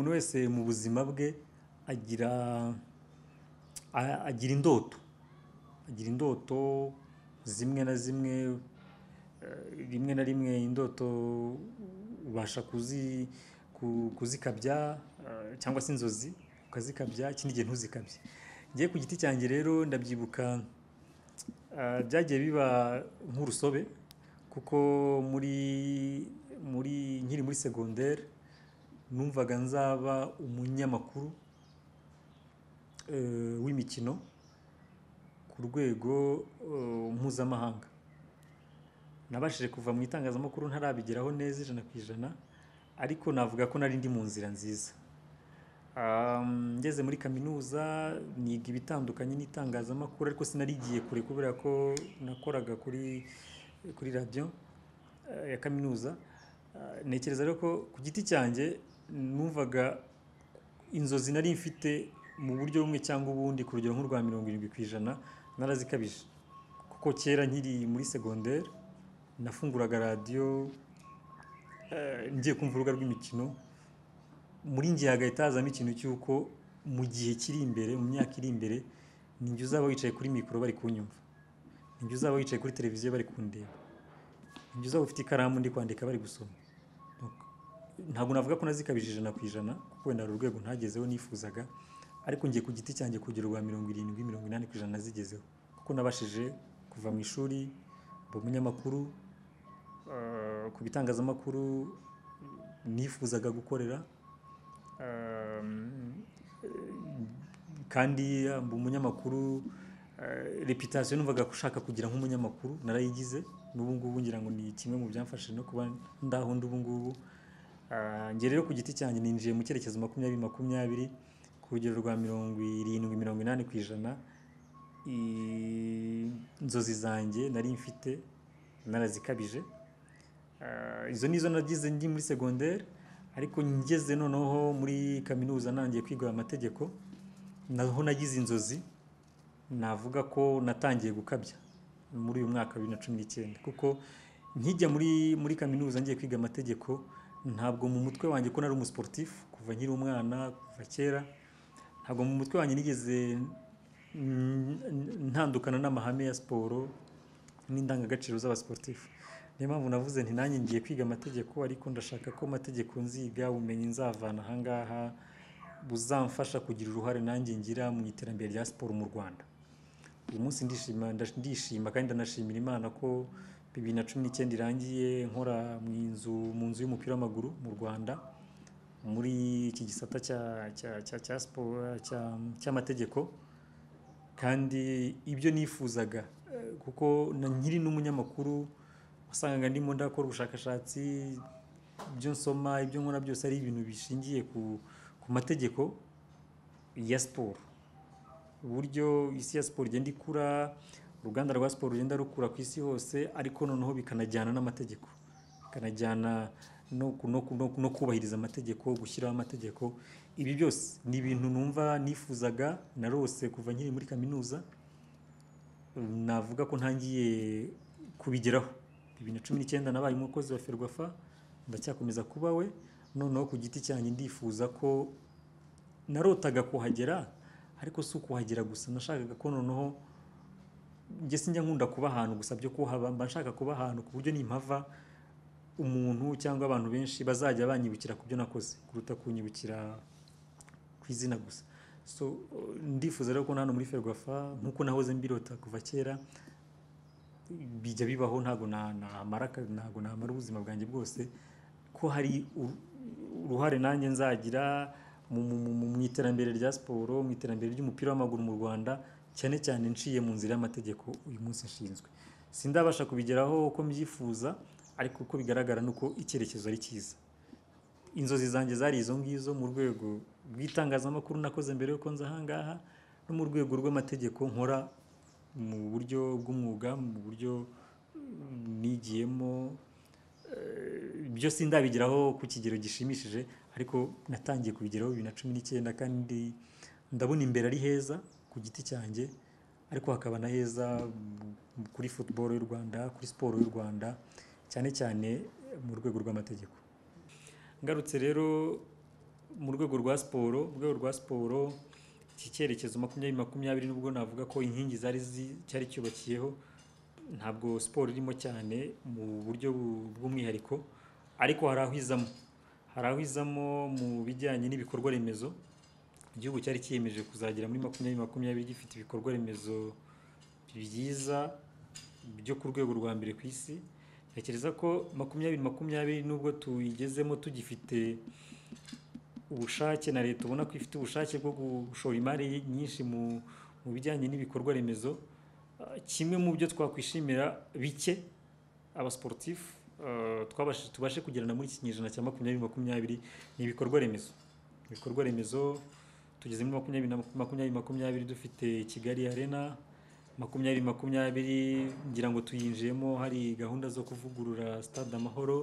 wese mu buzima bwe agira agira indoto, agira indoto zimwe na zimwe, rimwe na rimwe indoto ubasha kuzikabya cyangwa se inzozi ukazikabya ikindi gihe ntuzikabye, njye ku giti cyanjye rero ndabyibuka byagiye biba nk'urusobe kuko nkiri muri segonderi numvaga nzaba umunyamakuru w'imikino ku rwego mpuzamahanga, nabashije kuva mu itangazamakuru ntarabigeraho neza ijana ku ijana ariko navuga ko nari ndi mu nzira nziza, ngeze muri kaminuza niga ibitandukanye n'itangazamakuru ariko sinarigiye kure kubera ko nakoraga kuri radiyo ya kaminuza, ntekereza rero ko ku giti cyanjye numvaga inzozi nari mfite mu buryo bumwe cyangwa ubundi ku rugero nk'urwa mirongo irindwi ku ijana narazikabije, kuko kera nkiri muri segonderi nafunguraga radiyo ngiye kumva urubuga rw'imikino, muri njye hagahita hazamo ikintu cy'uko mu gihe kiri imbere mu myaka iri imbere ni njye uzaba wicaye kuri mikoro bari kunyumva, ni njye uzaba wicaye kuri televiziyo bari kundeba, ni njye uzaba ufite ikaramu ndi kwandika bari gusoma, ntabwo navuga ko nazikabije ijana ku ijana kuko wenda hari urwego ntagezeho nifuzaga ariko njye ku giti cyanjye ku rugero rwa mirongo irindwi, mirongo inani ku ijana nazigezeho kuko nabashije kuva mu ishuri mba umunyamakuru, ku bitangazamakuru nifuzaga gukorera kandi mba umunyamakuru reputasiyo numvaga ushaka kugira nk'umunyamakuru narayigize n'ubu ngubu ngira ngo ni kimwe mu byamfashije no kuba ndahonda ubu ngubu, njye rero ku giti cyanjye ninjiye mu cyerekezo makumyabiri makumyabiri ku rugero rwa mirongo irindwi, mirongo inani ku ijana inzozi zanjye nari mfite narazikabije, izo ni izo nagize ndi muri segonderi ariko ngeze noneho muri kaminuza ntangiye kwiga amategeko naho nagize inzozi navuga ko natangiye gukabya muri uyu mwaka wa bibiri na cumi n'icyenda kuko nkijya muri kaminuza ngiye kwiga amategeko ntabwo mu mutwe wanjye ko nari umusiporutifu kuva nkiri umwana kuva kera, ntabwo mu mutwe wanjye nigeze ntandukana n'amahame ya siporo n'indangagaciro z'abasiporutifu, niyo mpamvu navuze nti nanjye ngiye kwiga amategeko ariko ndashaka ko amategeko nziga ubumenyi nzavana aha ngaha buzamfasha kugira uruhare nanjye ngira mu iterambere rya siporo mu Rwanda, uyu munsi ndishima kandi ndanashimira Imana ko bibiri na cumi n'icyenda irangiye nkora mu nzu mu nzu y'umupira w'amaguru mu Rwanda muri iki gisata cya siporo cy'amategeko kandi ibyo nifuzaga kuko nkiri n'umunyamakuru wasangaga ndimo ndakora ubushakashatsi, ibyo nsoma ibyo nkora byose ari ibintu bishingiye ku mategeko ya siporo, uburyo isi ya siporo igenda ikura, uruganda rwa siporo rugenda rukura ku isi hose ariko noneho bikanajyana n'amategeko, bikanajyana no kubahiriza amategeko, gushyiraho amategeko, ibi byose ni ibintu numva nifuzaga narose kuva nkiri muri kaminuza, navuga ko ntangiye kubigeraho, bibiri na cumi n'icyenda nabaye umukozi wa Ferwafa ndacyakomeza kuba we, noneho ku giti cyanjye ndifuza ko narotaga kuhagera ariko si ukuhagera gusa nashakaga ko noneho njye sinjya nkunda kuba ahantu gusa byo kuhaba, mba nshaka kuba ahantu ku buryo nimpava umuntu cyangwa abantu benshi bazajya banyibukira ku byo nakoze kuruta kunyibukira ku izina gusa, so ndifuza rero ko na hano muri Ferwafa nk'uko nahoze mbirota kuva kera bijya bibaho ntabwo namara ubuzima bwanjye bwose ko hari uruhare nanjye nzagira mu iterambere rya siporo, mu iterambere ry'umupira w'amaguru mu Rwanda cyane cyane nciye mu nzira y'amategeko uyu munsi nshinzwe, sindabasha kubigeraho uko mbyifuza ariko uko bigaragara ni uko icyerekezo ari cyiza, inzozi zanjye zari izo ngizo mu rwego rw'itangazamakuru nakoze mbere y'uko nza aha ngaha no mu rwego rw'amategeko nkora mu buryo bw'umwuga, mu buryo nigiyemo, ibyo sindabigeraho ku kigero gishimishije ariko natangiye kubigeraho bibiri na cumi n'icyenda kandi ndabona imbere ari heza ku giti cyanjye ariko hakaba na heza kuri football y'u Rwanda, kuri siporo y'u Rwanda cyane cyane mu rwego rw'amategeko, ngarutse rero mu rwego rwa siporo mu rwego rwa siporo iki cyerekezo makumyabiri makumyabiri nubwo navuga ko inkingi zari zi- cyari cyubakiyeho ntabwo siporo irimo cyane mu buryo bu- bw'umwihariko ariko hari aho izamo hari aho izamo mu bijyanye n'ibikorwa remezo igihugu cyari cyiyemeje kuzagera muri makumyabiri makumyabiri gifite ibikorwa remezo byiza byo ku rwego rwa mbere ku isi ntekereza ko makumyabiri makumyabiri nubwo tuyigezemo tugifite ubushake na leta ubona ko ifite ubushake bwo gushora imari nyinshi mu mu bijyanye n'ibikorwa remezo Ah, kimwe mu byo twakwishimira bike abasiporutifu ah, twabashije tubashe kugirana muri iki kinyejana cya makumyabiri makumyabiri ni ibikorwa remezo ibikorwa remezo tugeze muri makumyabiri na makumyabiri makumyabiri dufite kigali arena makumyabiri makumyabiri ngira ngo tuyinjiyemo hari gahunda zo kuvugurura stade amahoro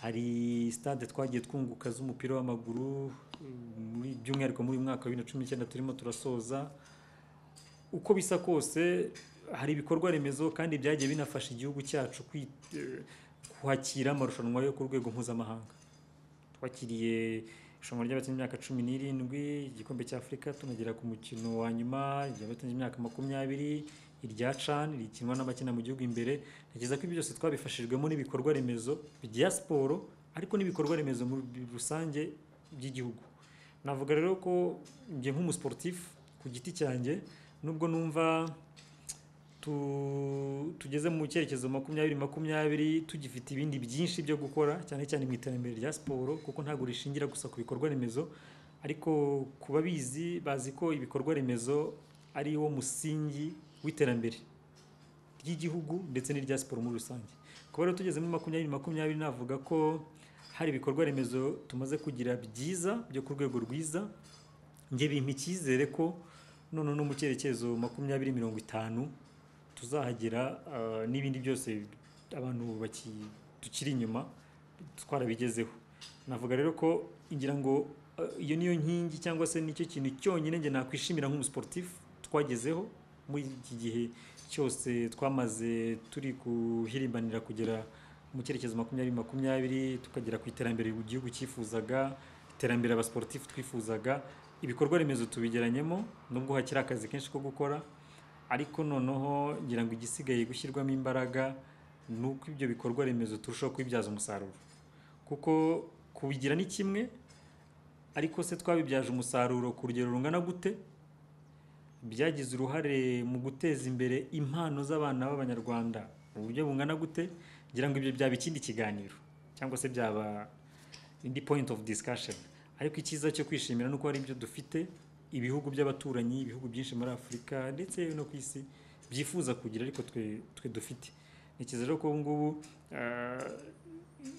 hari stade twagiye twunguka z'umupira w'amaguru muri by'umwihariko muri uyu mwaka wa bibiri na cumi n'icyenda turimo turasoza uko bisa kose hari ibikorwa remezo kandi byagiye binafasha igihugu cyacu kwi- eh, kwakira amarushanwa yo ku rwego mpuzamahanga twakiriye irushanwa ry'abakinnyi imyaka cumi n'irindwi igikombe cy'afurika tunagera ku mukino wa nyuma ry'abakinnyi imyaka makumyabiri irya can rikinwa n'abakina mu gihugu imbere ntekereza ko ibyo byose twabifashijwemo n'ibikorwa remezo bya siporo ariko n'ibikorwa remezo muri rusange by'igihugu navuga rero ko njye nk'umusiporutifu ku giti cyanjye nubwo numva tu- tugeze mu cyerekezo makumyabiri makumyabiri tugifite ibindi byinshi byo gukora cyane cyane mu iterambere rya siporo kuko ntabwo rishingira gusa ku bikorwa remezo ariko ku babizi bazi ko ibikorwa remezo ari wo musingi w'iterambere ry'igihugu ndetse n'irya siporo muri rusange kuba rero tugeze muri makumyabiri makumyabiri navuga ko hari ibikorwa remezo tumaze kugira byiza byo ku rwego rwiza njye bimpa icyizere ko none no mu cyerekezo makumyabiri mirongo itanu tuzahagera ah, n'ibindi byose abantu baki- tukiri inyuma twarabigezeho navuga rero ko ngira ngo ah, iyo niyo nkingi cyangwa se nicyo kintu cyonyine njye nakwishimira nk'umusiporutifu twagezeho muri iki gihe cyose twamaze turi guhirimbanira kugera mu cyerekezo makumyabiri makumyabiri tukagera ku iterambere igihugu cyifuzaga iterambere abasiporutifu twifuzaga ibikorwa remezo tubigeranyemo nubwo hakiri akazi kenshi ko gukora ariko noneho ngira ngo igisigaye gushyirwamo imbaraga ni uko ibyo bikorwa remezo turushaho kubibyaza umusaruro kuko kubigira ni kimwe ariko se twabibyaje umusaruro ku rugero rungana gute byagize uruhare mu guteza imbere impano z'abana b'abanyarwanda mu buryo bungana gute ngira ngo ibyo byaba ikindi kiganiro cyangwa se byaba indi point of discussion ariko icyiza cyo kwishimira ni uko hari ibyo dufite ibihugu by'abaturanyi ibihugu byinshi muri afurika ndetse no ku isi byifuza kugira ariko twe, twe dufite ntekereza rero ko ubu ngubu ah,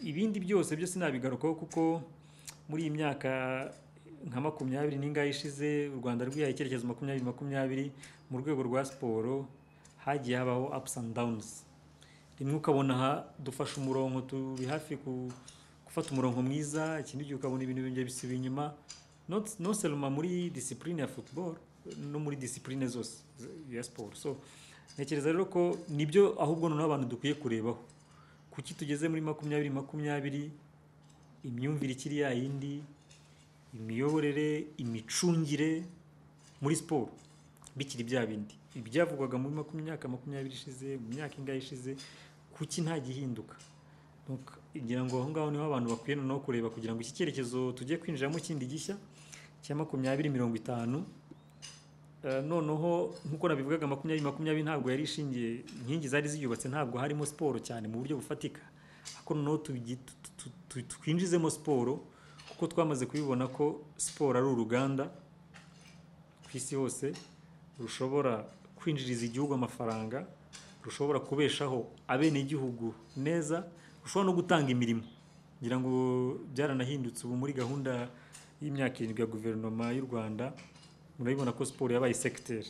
ibindi byose byose nabigarukaho kuko muri iyi myaka nka makumyabiri n'ingahe ishize u rwanda rwihaye icyerekezo makumyabiri makumyabiri mu rwego rwa siporo hagiye habaho ups and downs rimwe ukabona aha dufashe umurongo turi hafi ku- gufata umurongo mwiza ikindi gihe ukabona ibintu byongeye bisubiye inyuma Not- no selma muri disipurine ya football no muri disipurine zose z- ya siporo so ntekereza rero ko nibyo ahubwo noneho abantu dukwiye kurebaho kuki tugeze muri makumyabiri makumyabiri imyumvire ikiri yayindi imiyoborere imicungire muri siporo bikiri bya bindi ibyavugwaga muri makumyabiri myaka makumyabiri ishize mu myaka ingahe ishize kuki nta gihinduka Donc, ngira ngo aho ngaho niho abantu bakwiye noneho kureba kugira ngo iki cyerekezo tugiye kwinjiramo kindi gishya cya makumyabiri mirongo itanu Eh, noneho nk'uko nabivugaga makumyabiri makumyabiri ntabwo yari ishingiye inkingi zari ziyubatse ntabwo harimo siporo cyane mu buryo bufatika ariko noneho tugi- tu- tu- tu- twinjizemo siporo kuko twamaze kubibona ko siporo ari uruganda ku isi hose rushobora kwinjiriza igihugu amafaranga rushobora kubeshaho abenegihugu neza rushobora no gutanga imirimo ngira ngo byaranahindutse ubu muri gahunda y'imyaka irindwi ya guverinoma y'u rwanda murabibona ko siporo yabaye segiteri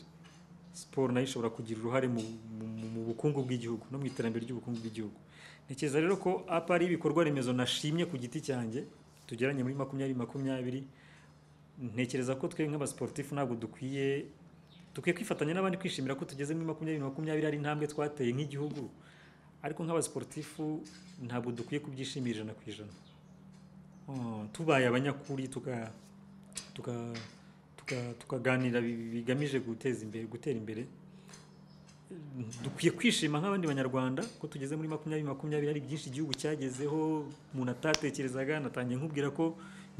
siporo nayo ishobora kugira uruhare mu, mu, mu- mu bukungu bw'igihugu no mu iterambere ry'ubukungu bw'igihugu ntekereza rero ko apa ari ibikorwa remezo nashimye ku giti cyanjye tugeranye muri makumyabiri makumyabiri ntekereza ko twe nk'abasiporutifu ntabwo dukwiye dukwiye kwifatanya n'abandi kwishimira ko tugeze muri makumyabiri makumyabiri ari intambwe twateye nk'igihugu ariko nk'abasiporutifu ntabwo dukwiye kubyishimira ijana ku ijana uh, tubaye abanyakuri tuka tuka tuka- tukaganira bi- bigamije guteza imbere gutera imbere dukwiye kwishima nk'abandi banyarwanda ko tugeze muri makumyabiri makumyabiri hari byinshi igihugu cyagezeho umuntu atatekerezaga natangiye nkubwira ko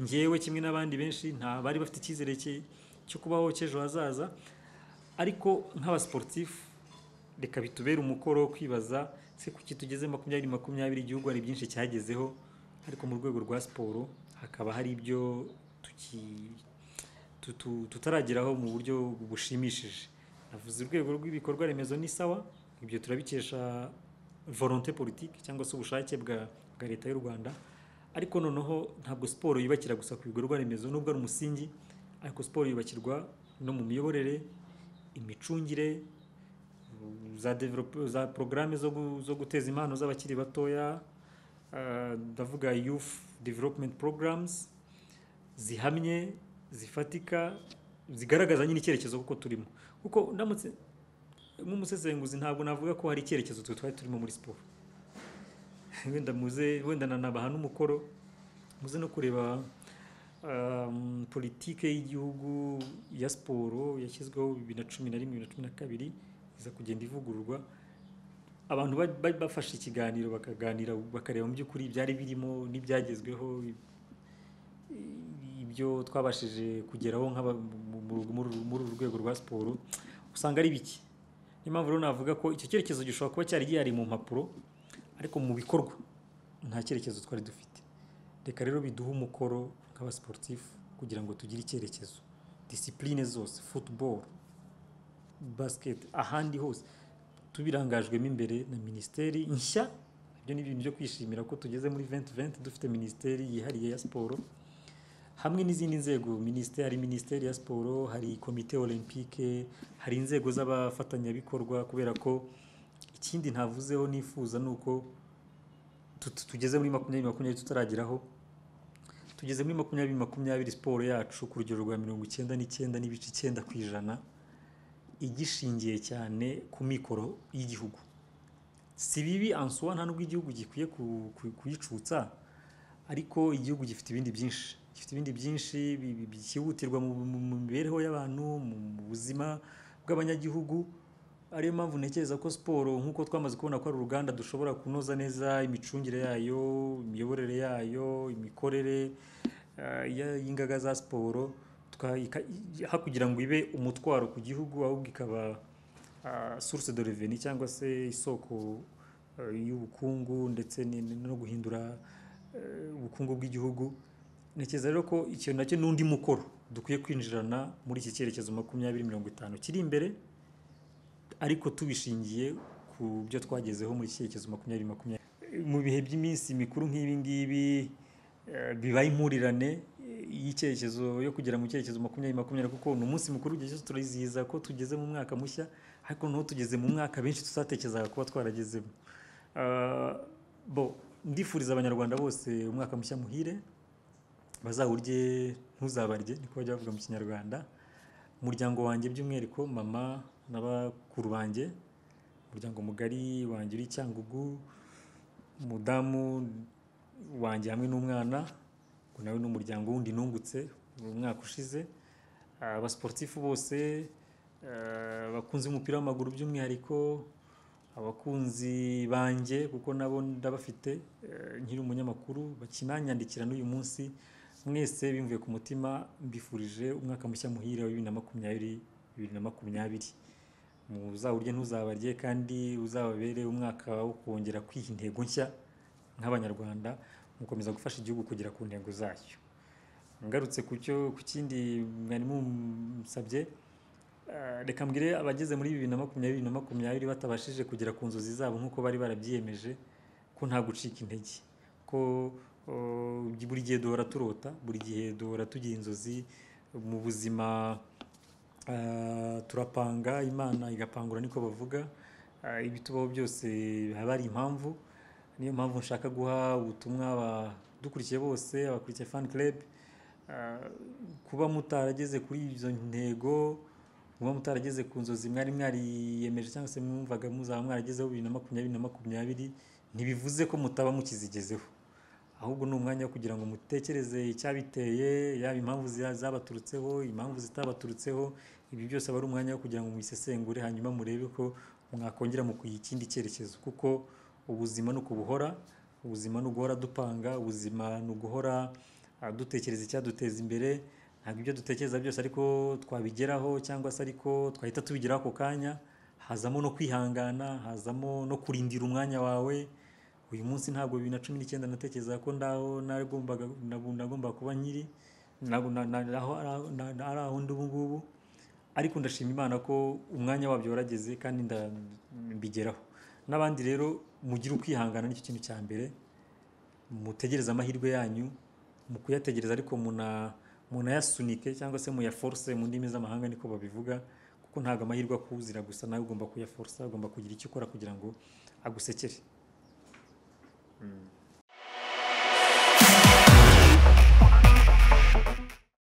ngewe kimwe n'abandi benshi nta bari bafite icyizere cye- cyo kubaho cy'ejo hazaza ariko nk'abasiporutifu reka bitubere umukoro wo kwibaza se kuki tugeze makumyabiri makumyabiri igihugu hari byinshi cyagezeho ariko mu rwego rwa siporo hakaba hari ibyo tuki tutu- tutarageraho mu buryo bushimishije navuze urwego rw'ibikorwa remezo ni sawa ibyo turabikesha volonté politique cyangwa se ubushake bwa, bwa leta y'u rwanda ariko noneho ntabwo siporo yubakira gusa ku bikorwa remezo nubwo ari umusingi ariko siporo yubakirwa no mu miyoborere imicungire za develope za porogaramu zo, gu- zo guteza impano z'abakiri batoya ah, ndavuga youth development programs zihamye zifatika zigaragaza nyine icyerekezo kuko turimo kuko ndamutse nk'umusesenguzi ntabwo navuga ko hari icyerekezo twe twari turimo muri siporo wenda muze wenda nanabaha n'umukoro muze no kureba um, politike y'igihugu ya siporo yashyizweho bibiri na cumi na rimwe bibiri na cumi na kabiri iza kugenda ivugururwa abantu ba- ba- bafashe ikiganiro bakaganira bakareba mu by'ukuri ibyari birimo n'ibyagezweho ibyo twabashije kugeraho nk'aba mu- mu- muri- muri uru rwego rwa siporo usanga ari bike niyo mpamvu rero navuga ko icyo cyerekezo gishobora kuba cyari gihari mu mpapuro ariko mu bikorwa nta cyerekezo twari dufite reka rero biduhe umukoro nk'abasiporutifu kugira ngo tugire icyerekezo disipurine zose futuboro basiketi ahandi hose tubirangajwemo imbere na minisiteri nshya ibyo ni ibintu byo kwishimira ko tugeze muri 2020 dufite minisiteri yihariye ya siporo hamwe n'izindi nzego minisiteri hari minisiteri ya siporo hari komite olympique hari inzego z'abafatanyabikorwa kubera ko ikindi ntavuzeho nifuza ni uko tut- tugeze muri makumyabiri makumyabiri tutarageraho tugeze muri makumyabiri makumyabiri siporo yacu ku rugero rwa mirongo icyenda n'icyenda n'ibice icyenda ku ijana igishingiye cyane ku mikoro y'igihugu si bibi ansuwa nta nubwo igihugu gikwiye ku- ku- kuyicutsa ariko igihugu gifite ibindi byinshi gifite ibindi byinshi bi- bi- byihutirwa mu mu- mu mibereho y'abantu mu mu buzima bw'abanyagihugu ariyo mpamvu ntekereza ko siporo nk'uko twamaze kubona ko ari uruganda dushobora kunoza neza imicungire yayo imiyoborere yayo imikorere eh, ya- y'ingaga za siporo tuka- ika- i- aho kugira ngo ibe umutwaro ku gihugu ahubwo ikaba ah, source de reveni cyangwa se isoko eh, y'ubukungu ndetse ni- ni- no guhindura eh, ubukungu bw'igihugu ntekereza rero ko icyo nacyo n'undi mukoro dukwiye kwinjirana muri iki cyerekezo makumyabiri mirongo itanu kiri imbere ariko tubishingiye ku byo twagezeho muri iki cyerekezo makumyabiri makumyabiri mu bihe by'iminsi mikuru nk'ibi ngibi eh, bibaye impurirane eh, y'icyerekezo yo kugera mu cyerekezo makumyabiri makumyabiri kuko ni umunsi mukuru igihe cyose turizihiza ko tugeze mu mwaka mushya ariko noneho tugeze mu mwaka benshi tutatekerezaga kuba twaragezemo Ah, bo ndifuriza abanyarwanda bose umwaka mushya muhire bazawurye ntuzabarye niko bajya bavuga mu kinyarwanda umuryango wanjye by'umwihariko mama na bakuru banjye umuryango mugari wanjye uri cyangugu umudamu wanjye hamwe n'umwana ngo nawe n'umuryango wundi nungutse mu mwaka ushize Ah, abasiporutifu bose ah, abakunzi b'umupira w'amaguru by'umwihariko abakunzi banjye kuko nabo ndabafite eh, nkiri umunyamakuru bakinanyandikira n'uyu munsi mwese bimvuye ku mutima mbifurije umwaka mushya muhire wa bibiri na makumyabiri bibiri na makumyabiri muzawurye ntuzabarye kandi uzababere umwaka wo kongera kwiha intego nshya nk'abanyarwanda mukomeza gufasha igihugu kugera ku ntego zacyo ngarutse ku cyo ku kindi mwari munsabye Eh, reka mbwire abageze muri bibiri na makumyabiri na makumyabiri batabashije kugera ku nzozi zabo nk'uko bari barabyiyemeje ko nta gucika intege ko eh, buri gihe duhora turota buri gihe duhora tugira inzozi mu buzima eh, turapanga imana igapangura niko bavuga Eh, ibitubaho byose haba hari impamvu niyo mpamvu nshaka guha ubutumwa abadukurikiye bose abakurikiye fan club Eh, kuba mutarageze kuri izo ntego muba mutarageze ku nzozi mwari mwariyemeje cyangwa se mwumvaga muzaba mwaragezeho bibiri na makumyabiri na makumyabiri ntibivuze ko mutaba mukizigezeho ahubwo ni umwanya wo kugira ngo mutekereze icyabiteye yaba impamvu ziya- zabaturutseho impamvu zitabaturutseho ibi byose aba ari umwanya wo kugira ngo mubisesengure hanyuma murebe ko mwakongera mu kugira ikindi cyerekezo kuko ubuzima ni ukubuhora ubuzima ni uguhora dupanga ubuzima ni uguhora ah, dutekereza icyaduteza imbere ntabwo ibyo dutekereza byose ariko twabigeraho cyangwa se ariko twahita tubigeraho ako kanya hazamo no kwihangana hazamo no kurindira umwanya wawe uyu munsi ntabwo bibiri na cumi n'icyenda natekerezaga ko ndaho nagombaga nagu- nagombaga kuba nyiri nagu- na- na- naho- naho- na- na- ari aho ndi ubu ngubu ariko ndashima imana ko umwanya wabyo warageze kandi nda- mbigeraho n'abandi rero mugire ukwihangana nicyo kintu cya mbere mutegereze amahirwe yanyu mu kuyategereza ariko muna munayasunike cyangwa se muyaforce mu ndimi z'amahanga niko babivuga kuko ntabwo amahirwe akuzira gusa nawe ugomba kuyaforsa ugomba kugira icyo ukora kugira ngo agusekere